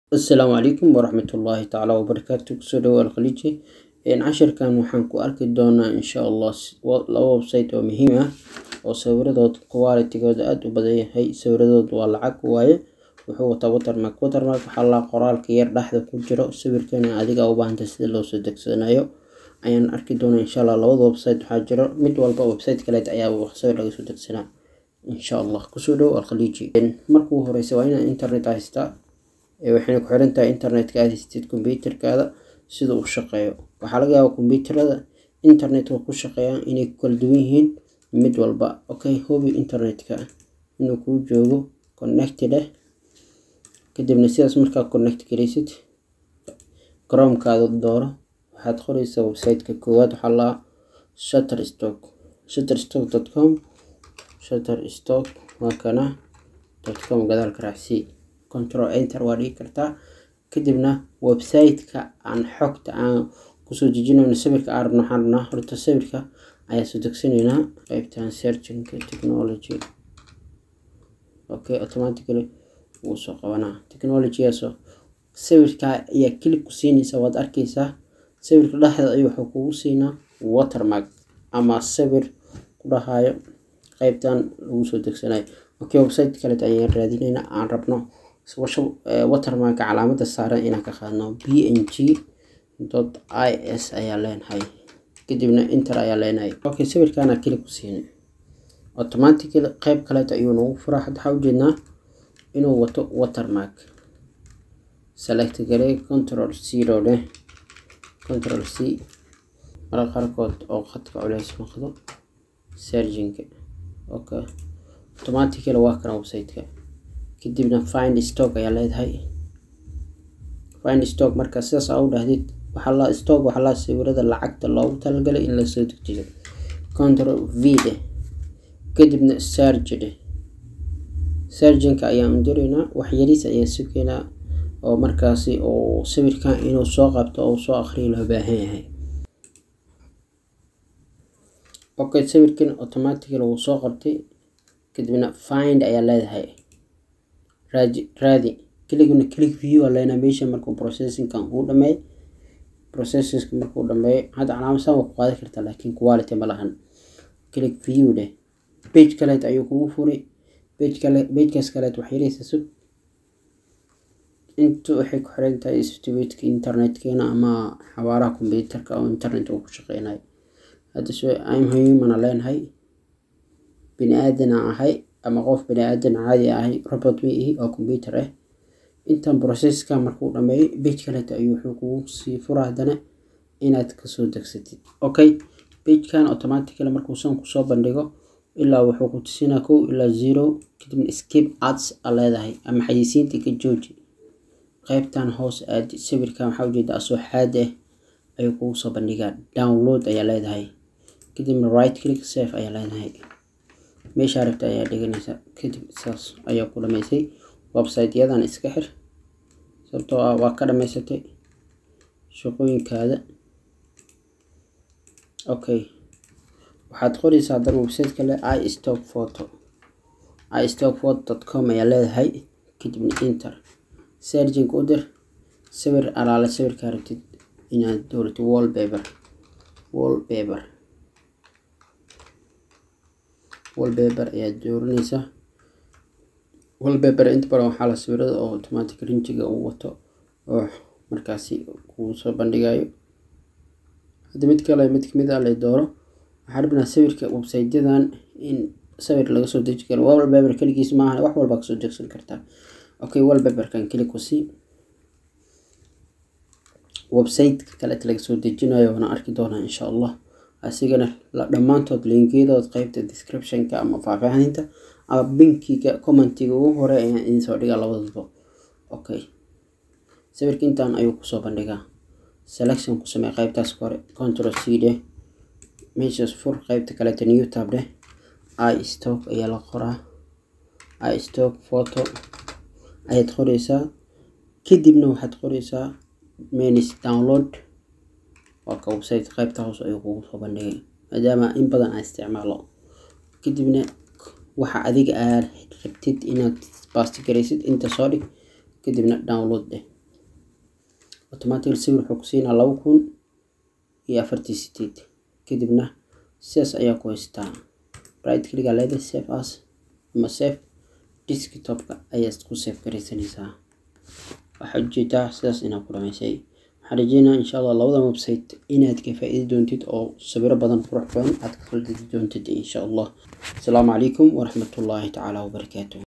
asalaamu calaykum waraxmatullaahi tacaala wabarakaatu kusoo dhawo alkhaliiji cashirkan waxaan ku arki doonaa insha allah laba website oo muhiim ah oo sawiradooda qualitigooda aada u badan yahay sawiradooda waa lacag waaye wuxuu wataa watermark watermark waxaa la qoraalka yar dhexda ku jiro sawirkana adiga u baahantay sida loo soo degsanayo ayaan arki doonaa insha allah labada website waxaa jiro mid walba website kaleed ayaa sawir laga soo degsanaa insha allah kusoo dhawo alkhaliiji markuu horeysa waa inaad internet haystaa waxayna ku xiran tahay internetka aad haystid kombyuutarkaada sida uu shaqeeyo waxaa laga yaabaa kombyuutarada internetka ku shaqeeyaan inay ku kala duwan yihiin mid walba okay hubi internetka inuu kuu joogo connected ah kadibna sidaas markaa connect garaysid chromekaada dooro waxaad qoreysaa websiteka koowaad waxaa laa shutterstock shutterstock.com shutterstock waa kana com gadaalka raacsii control enter waa dhigi kartaa kadibna website-ka aan xogta aan kusoo dejinayno sawirka aan rabno waxaan rabnaa horta sawirka ayaa soo degsanaynaa qaybtan searchinka technology okay automatically wuu soo qabanaa technologygaasoo sawirka ayaa click ku siinaysaa waad arkeysaa sawirka dhexda ayuu wuxuu kugu siinaa watermark ama sawir ku dhahayo qaybtan lagu soo degsanayo okay website kaleet ayaan raadinaynaa aan rabno watermarka calaamada saaran inaan ka qaadno b n g dot i s ayaa leenahay kadibna inter ayaa leenahay okay sawirkaana keli ku siin automatically qeyb kaleeta ayuu nagu furaa hadda waxaa ujeednaa inuu wato watermark select garey control zero leh control c marka qaarkood oo khadka culeys noqdo serginka okay automatically waa kana website-ka kadibna find stock ayaa leedahay find stock marka sidaas aa u dhahdid waxaa la stock waxaa la sawirada lacagta loogu talagalay in lasoo dejiyo control v dheh kadibna sarge dheh sarginka ayaan diraynaa wax yariis ayaan sugeynaa oo markaasi oo sawirkan inuu soo qabto oo soo akhriyo loo baahan yahay okay sawirkan automatically wuu soo qabtay kadibna find ayaa leedahay raadi raadi keliguna click view aa leenahay meesha markuu processingkan uu dhameey processinka markuu dhameeyo hadda calaamasan waa ku qaadi kartaa laakiin quality ma lahan click view dheh page kaleet ayuu kugu furi page kale pagekaas kaleet wax yareysa sug intu waxay ku xiran tahay speedka internetkeena ama xawaaraha computerka oo internet uu ku shaqeynayo hadda so im humana leenahay bini aadan aan ahay ama qof bani aadan caadi ahay robot ma ihi oo combyuter ah intan processka markuu dhameeyo bage kaleeta ayuu wuxuu kugu sii fura haddana inaad kasoo degsatid okay bagekan automatically markuusan kusoo bandhigo ilaa wuxuu ku tusinaa kow ilaa zero kadibna skip ads a leedahay ama xayisiinta ka jooji qeybtan hoos aad sawirkan waxaa ujeeda asoo xaad ah ayuu kugu soo bandhigaa download ayaa leedahay kadibna right click safe ayaa leedahay meeshaa rabta ayaa dhiganaysa kadib saas ayaa ku dhameysay website-yadan iska xir sababtoo ah waa ka dhameysatay shaqooyinkaada okay waxaad qoreysaa haddana website kale i stock photo i stock photo dot com ayaa leedahay kadibna inter serging u dir sawir alaale sawirkaa rabtid inaad dooratid wallpaper wallpaper wallpaper ayaad dooranaysaa wallpaper inta badan waxaa la sawirada oo automatic rinjiga uu wato oo markaasi kuu soo bandhigayo hadda mid kale mid kamid ah la dooro waxaa rabnaa sawirka website-yadan in sawir laga soo deji karo wallpaper keligiis maaha wax walbaa kasoo degsan kartaa okay wallpaperkan keli ku sii website kaleeta laga soo dejinayo waana arki doonaa insha allah asigana dhammaantood linkiyadood qeybta descriptionka ama faahfaahinta ama binkiga commentiga ugu hore ayaan idin soo dhigaa labadaba okay sawirka intaan ayuu kusoo bandhigaa selection ku samey qeybtaas hore control c dheh meeshaas fur qeybta kaleeta new tab dheh i stock ayaa la qoraa i stock photo ayaad qoreysaa kadibna waxaad qoreysaa menis download waa ka website qaybta hoos ayuu kugu soo bandhigay maadaama in badan aan isticmaalo kadibna waxa adiga aad rabtid inaad bastigaraysid inta soo dhig kadibna download dheh automatic sawir wuxuu ku siinaa laba kun iyo afartii sideed kadibna sidaas ayaa ku haystaa right click leedahay save as ama save desktopka ayaad ku save garaysanaysaa waxaad ujeedaa sidaas inaad ku dhamaysay waxaan rajeynaa insha allah labadan website inaad ka faa-iidi doontid oo sawiro badan qurux badan aad ka kala degi doontid insha allah asalaamu calaykum waraxmatullaahi tacaala wabarakaatuh